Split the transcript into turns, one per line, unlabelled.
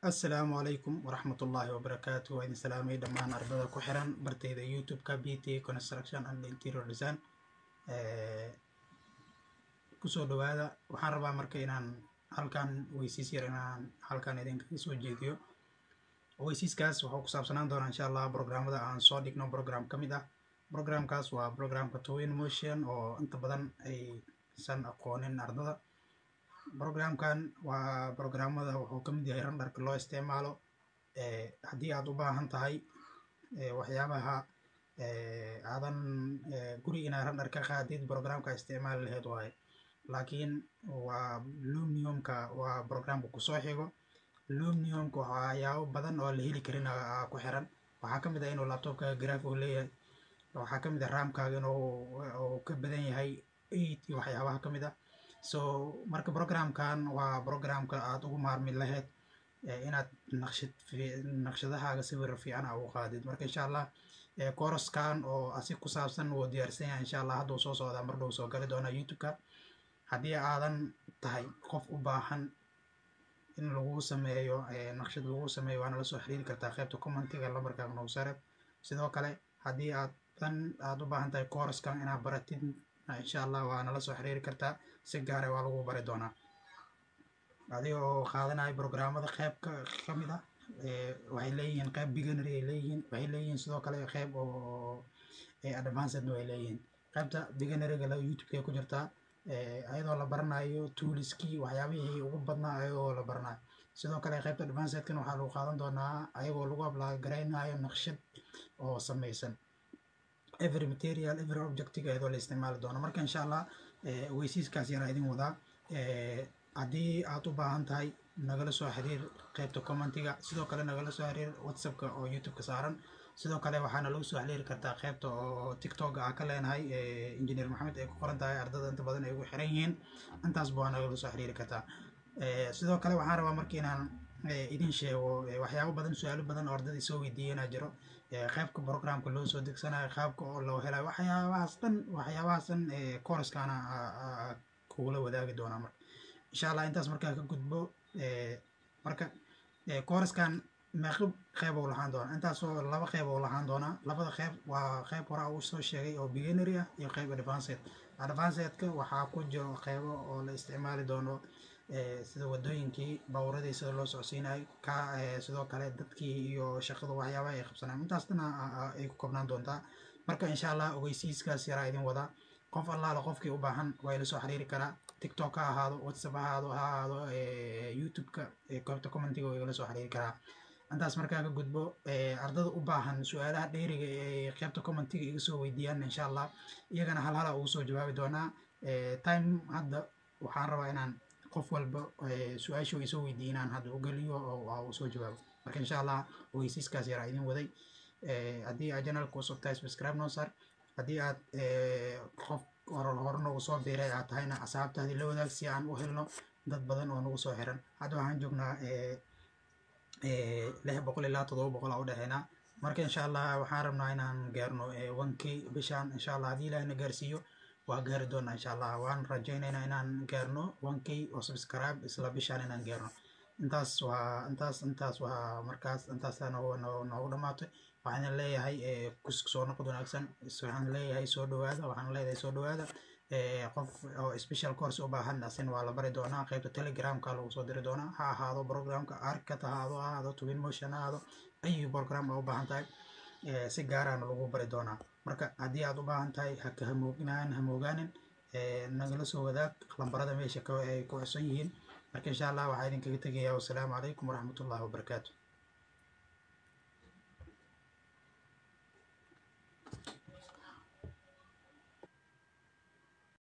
assalaamu calaykum waraxmatullaahi wabarakaatu waa idin salaamay dhammaan ardada ku xiran bartayda youtube-ka b t construction and interior design kusoo dhawaada waxaan rabaa marka inaan halkan weysiis yar inaan halkan idinkaga soo jeediyo weysiiskaas wuxuu ku saabsanaan doonaa insha allah programmada aan soo dhigno program ka mid ah programkaas waa programka twin motion oo inta badan aysan aqoonin ardada programkan waa programmada wuxuu ka mid yahay randarka loo isticmaalo haddii aad u baahan tahay waxyaabaha aadan guri inaad randar ka qaadid programka isticmaali laheyd waaye laakiin waa lumiumka waa programka kusoo xigo lumiumka waxyaabo badan oo la heli karin ku xiran waxaa ka mid ah inuu laptopkaaga graf uu leeyahay waxaa ka mid ah raamkaaga inuu ka badan yahay eight iyo waxyaabaha ka mid ah so marka programkan waa programka aad ugu maarmi lahayd inaad naqshad naqshadahaaga sawir fiican a ugu qaadid marka insha allah koroskan oo asi ku saabsan wuu diyaarsan yahay insha allah hadduu soo socdaa mar dhow soo gali doonaa youtube-ka haddii aadan tahay qof u baahan in lagu sameeyo naqshad lagu sameeyo waana lasoo xiriiri kartaa qaybta commentiga lambarkaaga noogu sareeb sidoo kale haddii aad dan aad u baahan tahay koroskan inaad baratid insha allah waana lasoo xiriiri kartaa si gaare waa lagu bari doonaa adiga oo qaadanayo programmada qayb ka mid ah waxay leeyihiin qayb beginnery ay leeyihiin waxay leeyihiin sidoo kale qayb oo advancedna way leeyihiin qaybta beginneryga la youtube-ka ku jirtaa ayadoo la baranayo tooliskii waxyaabihii ugu badnaa ayagoo la baranayo sidoo kale qaybta advancedkan waxaa lagu qaadan doonaa ayagoo lagu ablagaraynayo naqshad oo sameysan every material every objectiga ayadoo la isticmaali doono marka insha allah weysiiskaas yaraa idin wadaa haddii aad u baahan tahay nagala soo xiriir qaybta commentiga sidoo kale nagala soo xiriir whatsappka oo youtube-ka saaran sidoo kale waxaana lagu soo xiriiri kartaa qaybta oo tiktok ah ka leenahay engineer maxamed ay ku qoran tahay ardada inta badan ay ugu xiran yihiin intaasba waa nagala soo xiriiri kartaa sidoo kale waxaan rabaa marka inaan idin sheego waxyaabo badan su-aalo badan oo ardadii soo weydiiyeenaa jiro qaybka programka loo soo degsanayo qaabka oo loo helayo waxyaabahaas dhan waxyaabahaas dhan kooraskaana kugula wadaagi doonaa marka insha allah intaas markaa ka gudbo marka kooraskan meeqib qeyb oo lahaan doonaa intaasoo laba qeyb oo lahaan doonaa labada qeyb waa qeyb hore uu soo sheegay oo beginnery ah iyo qeyb advanced advancedka waxaa ku jiro qeybo oo la isticmaali doono sida wadooyinkii baaburadii sida loo socodsiinayo ka sidoo kale dadkii iyo shaqadu waxyaabaha ay qabsanaan intaas dhan ay ku koobnaan doontaa marka insha allah ogeysiiskaas yaraa idin wadaa qof allaala qofkii u baahan waa ila soo xiriiri karaa tiktok ha ahaado whatsapp ha ahaado ha ahaado youtube-ka goobta commentiga waa igala soo xiriiri karaa intaas markaa ka gudbo ardada u baahan su-aalaha dheeriga ee qaybta commentiga iga soo weydiiyaan insha allah iyagana hal hala ugu soo jawaabi doonaa time hadda waxaan rabaa inaan qof walba su-aashu ay soo weydiiye inaan hadda u geliyo oo uu soo jawaabo marka insha allah ogeysiiskaas yaraa idin waday haddii aad janalka usub tahay subscribe noo sar haddii aad qof hore nagu soo biiray aad tahayna asxaabtaadii la wadaag si aan u helno dad badan oo nagu soo xiran hadda waxaan joognaa lix boqol ilaa todoba boqol aa u dhexeynaa marka insha allah waxaan rabnaa inaan gaarno wankii bishaan insha allah haddii ilaahina gaarsiiyo waa gaari doonaa insha allah waan rajaynaynaa inaan gaarno wankii oo subscribe isla bishaan inaan gaarno intaas waa intaas intaas waa markaas intaasa noogu dhamaatay waxaan leeyahay soo noqod wanaagsan waxaan leeyahay soo dhawaada waxaan leeyahay soo dhawaada qof oo special course u baahan asin waa la bari doonaa qaybta telegramka lagu soo diri doonaa ha ahaado programka arkat ha ahaado ha ahaado twin motion ha ahaado ayu program aa u baahan tahay si gaaraana lagu bari doonaa marka haddii aad u baahan tahay haka hamoognaan hamoogaanin nagala soo wadaag lambarada meesha ay ku xusan yihiin marka insha allah waxaa idinkaga tegayaa wassalaamu calaykum waraxmatullahi wabarakaatu